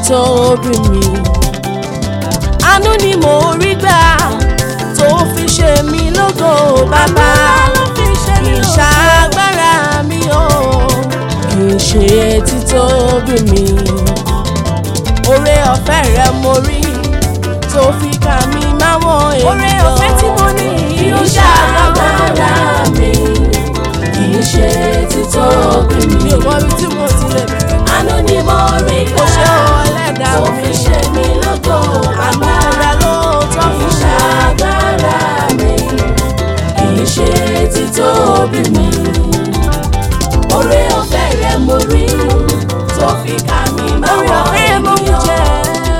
títóbi mi àánú ni mo rí gbà tó fi ṣe mí lógo bàbá kì í ṣàgbára mi o kì í ṣe títóbi mi oore ọ̀fẹ́ rẹ mo rí tó fi kà mí máwọn èèyàn oore ọ̀fẹ́ tí mo ní kì í ṣàgbára mi kì í ṣe títóbi mi mi. ò mọ ibi tí mo ti lè bẹ̀rẹ̀ àánú ni mo rí kò ṣe gbà ọlẹ́dàá tó mi fi ṣe mí lógo àánú bàbá. rẹ ló tọ́ kì fún í mi. ṣàgbára mi kì í ṣe títóbi mi. oore ọ̀fẹ́ rẹ mo rí tó fi kà mí Oore máwọn ọ̀fẹ́ mo ń jẹ ènìyàn.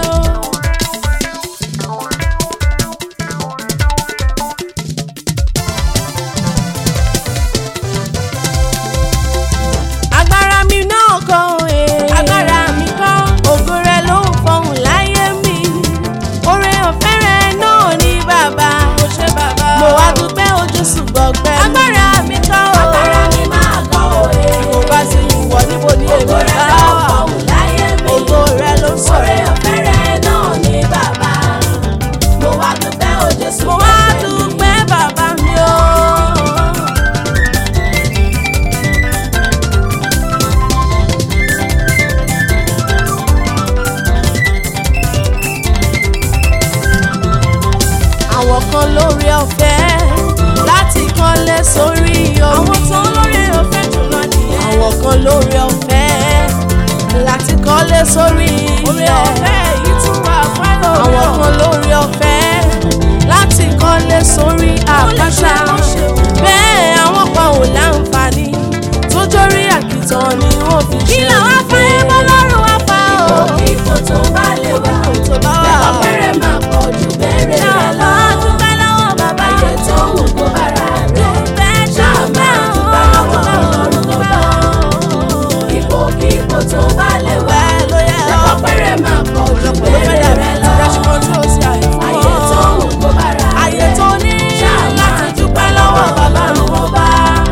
agbára mi náà kọ́ ẹ̀. agbára mi kọ́. ògo rẹ ló ń fọhùn láyé mi. oore ọ̀fẹ́ rẹ náà ní bàbá. mo ṣe bàbá. mo wá dúpẹ́ ojú ṣùgbọ́n pẹ́. agbára mi kọ́ o. agbára mi máa kọ́ òye. mo bá sì wọ níbo ní ògo èmi rẹ bá ló wà. fọhùn láyé mi. ògo rẹ ló ń oore sọ̀rọ̀. ọ̀fẹ́ rẹ náà ní bàbá. mo wá dúpẹ́ o Jésù mo wá pẹ̀lẹ́ mi. dúpẹ́ bàbá mi o. àwọn kan lórí ọ̀fẹ́ láti kọ́lé sórí omi. àwọn tó lórí ọ̀fẹ́ jùlọ nìyẹn. àwọn kan lórí ọ̀fẹ́ láti kọ́lé sórí ilẹ̀. orí ọ̀fẹ́ yìí tún wà fáyọ̀ mi. àwọn kan lórí ọ̀fẹ́ láti kọ́lé sórí àpáta. bẹ́ẹ̀ àwọn kan ò láǹfààní tó jórí àkìtàn ni wọ́n fi ṣe. kí làwọn afáyé bọ́ lọ́rùn wá fa o. ipò tó bá lè wà. tó bá wà. lẹ́kọ̀ọ́ pẹ́rẹ́ máa pọ̀ ju bẹ́rẹ̀ rẹ lọ. Ṣáà dúpẹ́ lọ́wọ́ bàbá ayé tó wù kó bára rẹ̀. Dúpẹ́ Ṣáà máa dúpẹ́ lọ́wọ́ dúpẹ́ Ọlọ́run tó bá ọ. ipò kí ipò tó bá lè wà. Bẹ́ẹ̀ ló yẹ ọ́. lẹ́kọ̀ọ́ pẹ́rẹ́ máa pọ̀ ju bẹ́rẹ̀ rẹ lọ. ayé tó wù kó bára rẹ̀. Ayé tó ní Ṣáà máa láti dúpẹ́ lọ́wọ́ Ọlọ́run tó bá.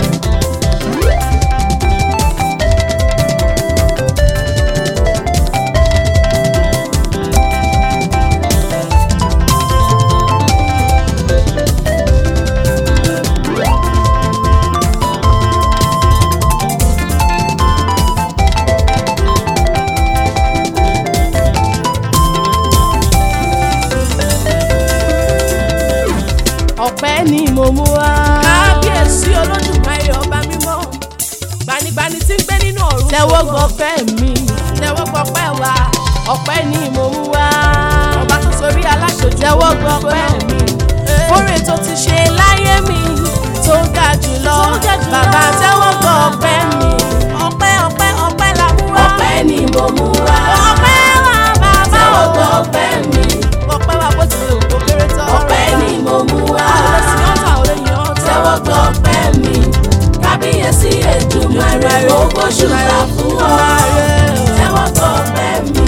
ọpẹ́ ni mo mú wá. kábíyèsí olódùmarè ọba mímọ́ gbanigbani tí ń gbé nínú ọ̀run. tẹ́wọ́ gbọ́pẹ́ mi tẹ́wọ́ gbọ́pẹ́ wa ọpẹ́ ni mo mú wá. ọba tó sorí aláṣojú. tẹ́wọ́ gbọ́pẹ́ mi fóore tó ti ṣe láyé mi tó ga jùlọ bàbá tẹ́wọ́ gbọ́pẹ́ mi ọpẹ́ ọpẹ́ ọpẹ́ la mú wá. ọpẹ́ ni mo mú wá. ọpẹ́ wa bàbá tẹ́wọ́ o. gbọ́ ọpẹ́ mi. ọpẹ́ wa bó ti lè wò kó kéré tán. ọpẹ́ ni mo mú wá. tẹ́wọ́ tẹ́wọ́ gbọ́ ọpẹ́ mi. kábíyèsí Èdùmàrè mo gbóṣùbà fún ọ. tẹ́wọ́ gbọ́ ọpẹ́ mi.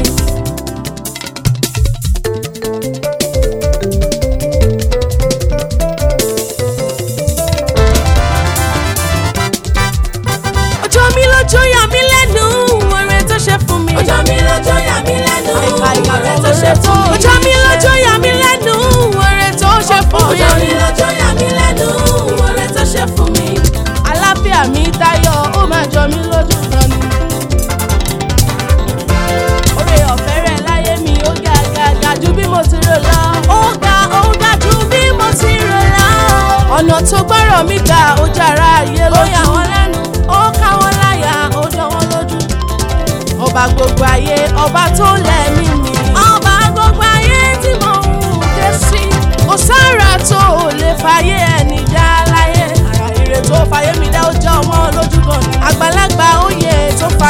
ọjọ́ mi lójó yà mí lẹ́nu oore tó ṣe fún mi. ọjọ́ mi lọ́jọ́ yà mí lẹ́nu. ọ̀rẹ́ tó ṣe fún mi. ọjọ́ mi lójó yà mí lẹ́nu oore tó ṣe fún mi. ọjọ́ mi lọ́jọ́ yà mí lẹ́nu. ọ̀rẹ́ tó ṣe fún mi. àlàáfíà mi tayọ ó máa jọ mí lójú kan ni. oore ọ̀fẹ́ rẹ̀ láyé mi ó ga ga ga ju bí mo ti rò lọ. ó ga ó ga ju bí mo ti rò lọ. ọ̀nà tó gbọ́rọ̀ mi gbà ó jára ayé lójú. ó yà wọ́n lẹ́nu ó ká wọ́n láyà ó jọ wọ́n lójú. ọba gbogbo ayé ọba tó lẹ́mí mi. ọba gbogbo ayé tí mo ń ké sí. kò sára tó o lè fàyè ẹni dá láyé. ara ire tó fàyè mi dá ó jọ wọ́n lójú gan ni. àgbàlagbà oyè tó fà